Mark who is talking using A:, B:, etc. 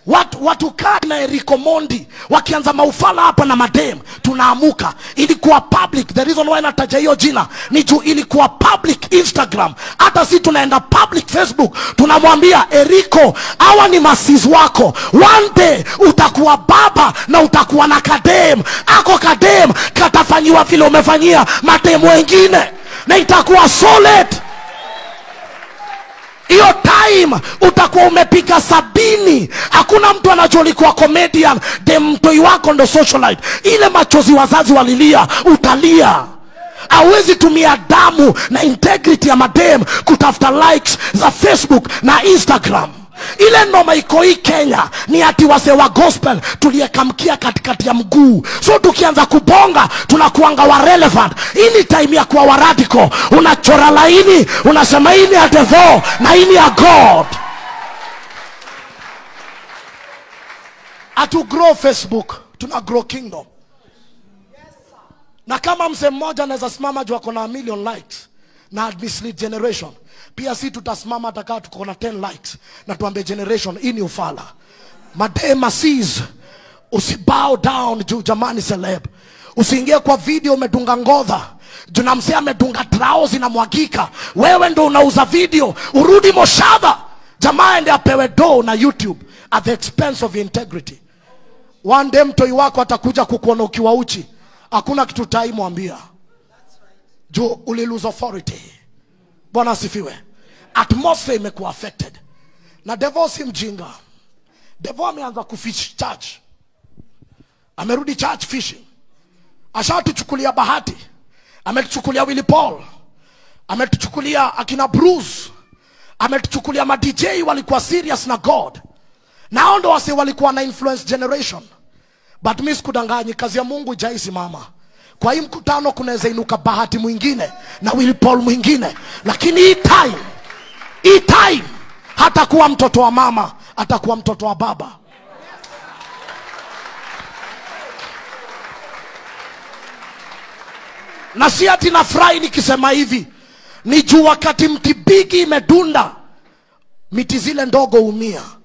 A: watu watu kati na Eriko Mondi wakianza maufala hapa na madem tunaamuka ilikuwa public the reason why nataja hiyo jina ni juu ilikuwa public instagram hata si tunaenda public facebook tunamwambia eriko hawa ni masis wako one day utakuwa baba na utakuwa na kadem ako kadem katafanyiwa vile umefanyia madem wengine na itakuwa solid hiyo time utakuwa umepiga sabini hakuna mtu anajua ulikuwa comedian de mtoi wako ndo socialite ile machozi wazazi walilia utalia hauwezi tumia damu na integrity ya madem kutafuta likes za facebook na instagram ile noma iko hii kenya ni ati wase wa gospel tuliyekamkia katikati ya mguu so tukianza kubonga tunakuanga wa relevant hii ni time ya kuwa wa radical unachora laini unasema hii ni ya devo na hii ni ya god atu grow facebook tuna grow kingdom na kama mse mmoja anaweza simama juu ako na million likes na mislead generation pia si tutasimama hata kama tuko na 10 likes na tuambie generation hii ni ufala madema sees usibow down juu jamani celeb usiingie kwa video umedunga ngodha juu na msee amedunga trao zinamwagika wewe ndo unauza video urudi moshadha jamaa ende apewe do na youtube at the expense of integrity one day mtoi wako atakuja kukuona ukiwa uchi hakuna kitu taimwambia juu ulilose authority bwana asifiwe atmosphere imekuwa affected na devo si mjinga devo ameanza kufish church amerudi church fishing ashatuchukulia bahati ametuchukulia willy paul ametuchukulia akina bruce ametuchukulia ma dj walikuwa serious na god nao ndo wase walikuwa na influence generation but mi sikudanganyi kazi ya mungu ijaisimama kwa hii mkutano kunaweza inuka bahati mwingine na Will Paul mwingine lakini hii time hii time hatakuwa mtoto wa mama atakuwa mtoto wa baba na si ati nafurahi nikisema hivi ni juu wakati mti bigi imedunda miti zile ndogo humia